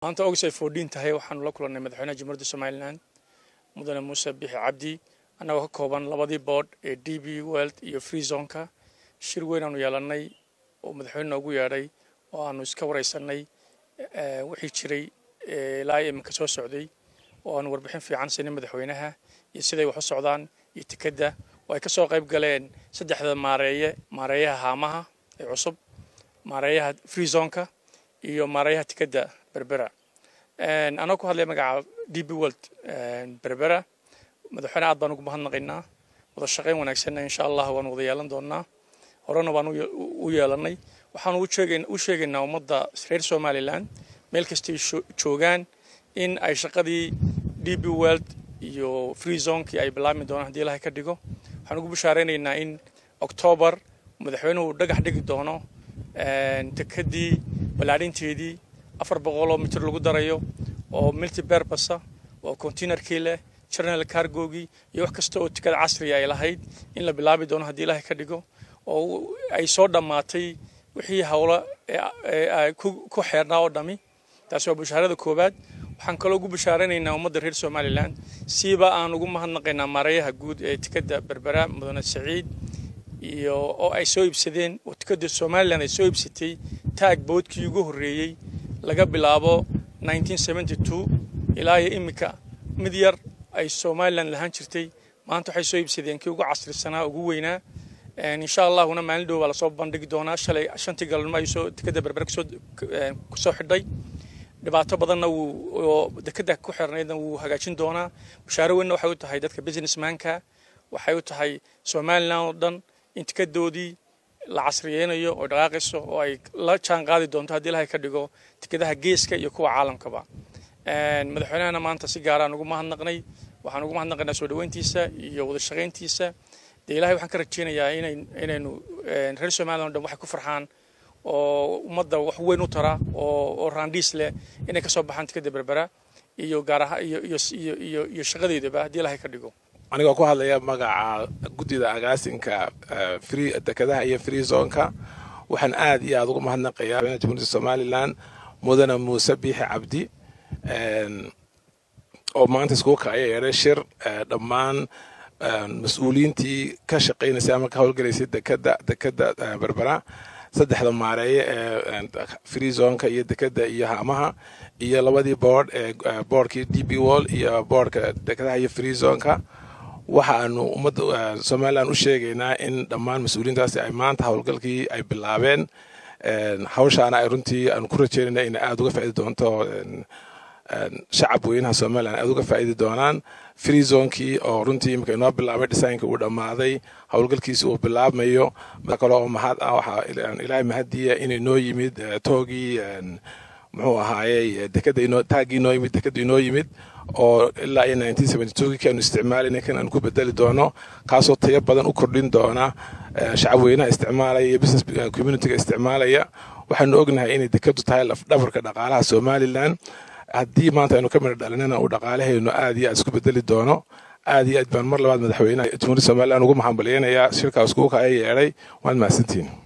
maanta august ay foodhiin tahay waxaanu la kulannay madaxweynaha jamhuuriyadda somalilan mudane muuse bixi cabdi annagoo ka kooban labadii board ee d b weld iyo free zonka shir weyn aanu yeelannay oo madaxweyne noogu yeedhay oo aanu iska waraysanay wixii jiray ilaa iminka soo socday oo aanu warbixin fiican siinay madaxweynaha iyo siday wax u socdaan iyo tikadda oo ay ka soo qayb galeen saddexda maareeye maareeyaha haamaha ee cusub maareeyaha free zonka iyo maareeyaha tikadda berbera anoo ku hadlaya magaca d b world berbera madaxweyne aad baan ugu mahadnaqaynaa wada shaqayn wanaagsanna insha allah waanu wada yeelan doonaa horena baan u yeelanay waxaanu u sheegaynaa ummadda reer somalilan meel kastay joogaan in ay shaqadii d b world iyo free zonkii ay bilaabmi doonaan hadii ilahay ka dhigo waxaan ugu bashaaraynaynaa in octoobar madaxweynuhu dhagax dhigi doono tekadii ballaadhinteedii afar boqoloo mitir lagu darayo oo multi berbasa oo containerkii leh journal cargogii iyo wax kasta oo tikada casriga ay lahayd in la bilaabi doono haddii ilaahay ka dhigo oo ay soo dhammaatay wixii howlo ku xeernaa oo dhami taasi waa bashaarada koowaad waxaan kaloo ugu bashaaranaynaa ummadda reer somalilan siiba aan ugu mahadnaqaynaa maareeyaha guud ee tikada berbera mudane saciid iyo oo ay soo iibsadeen oo tikada somalilan ay soo iibsatay taag boodkii ugu horreeyey laga bilaabo ilaa iyo iminka mid yar ay somalilan lahaan jirtay maanta waxay soo iibsadeen kii ugu casrisanaa ugu weynaa insha allahuna maalin dhow baa lasoo bandhigi doonaa shalay shantii galmo ay soo dekada berbere kusoo xidhay dhibaato badanna wuu dekada ku xirnaydna wuu hagaajin doonaa bashaaro weynna waxay u tahay dadka businessmanka waxay u tahay somalilan oo dhan in tikadoodii la casriyeynayo oo dhaqaaqayso oo ay la jaan qaadi doonto haddii ilahay ka dhigo tikadaha geeska iyo kuwa caalamkaba madaxweynahana maanta si gaaraan ugu mahadnaqnay waxaan ugu mahadnaqaynaa soo dhaweyntiisa iyo wada shaqayntiisa dee ilahay waxaan ka rajeynayaa inaynu reer somalilan o dhan waxay ku farxaan oo ummadda wax weyn u tara oo raandhiis leh inay ka soo baxaan tikada berbera iyo gaaraha iyo iyo iyo iyo shaqadeedaba haddii ilahay ka dhigo anigoo ku hadlaya magaca guddida agaasinka free dekadaha iyo free zonka waxaan aad iyo aad ugu mahadnaqayaa jamhuuriyadda somalilan mudane muuse biixi cabdi oo maanta iskugu kacaya yeedhay shir dhammaan mas-uuliyiintii ka shaqaynaysay ama ka howlgalaysay dekada dekada berbera saddexda maareeye ee free zonka iyo dekada iyo haamaha iyo labadii boord ee boordkii d b wall iyo boordka dekadaha iyo free zonka waxaanu ummadda somalilan u sheegaynaa in dhammaan mas-uuliyiintaasi ay maanta howlgalkii ay bilaabeen hawshaana ay runtii aanu ku rajeynayna inay aada uga faaidi doonto shacab weynaha somalilan aada uga faa'iidi doonaan free zonkii oo runtii imika inoo bilaabay dhisaaynka uu dhammaaday howlgalkiisi uu bilaabmayo kale oo mahad ah waxaa ilaahay mahadiya inay noo yimid toogii muxuu ahaayey dekada inoo taaggii inoo yimid dekada inoo yimid oo ilaa iyo nineteen seventy two kii aanu isticmaalayna kan aanu ku bedeli doono kaasoo tayo badan u kordhin doona shacab weynaha isticmaalaya iyo business communityga isticmaalaya waxaanu ognahay inay dekadu tahay lafdhabarka dhaqaalaha somalilan haddii maanta aynu ka midha dhalinana uu dhaqaalahaynu aad iyo aad isku bedeli doono aad iyo aad baan mar labaad madaxweynaha jamhuuriyadda somalilan ugu mahadbaliyeynayaa shirkaas kugu kaya yeedhay waad mahadsantihin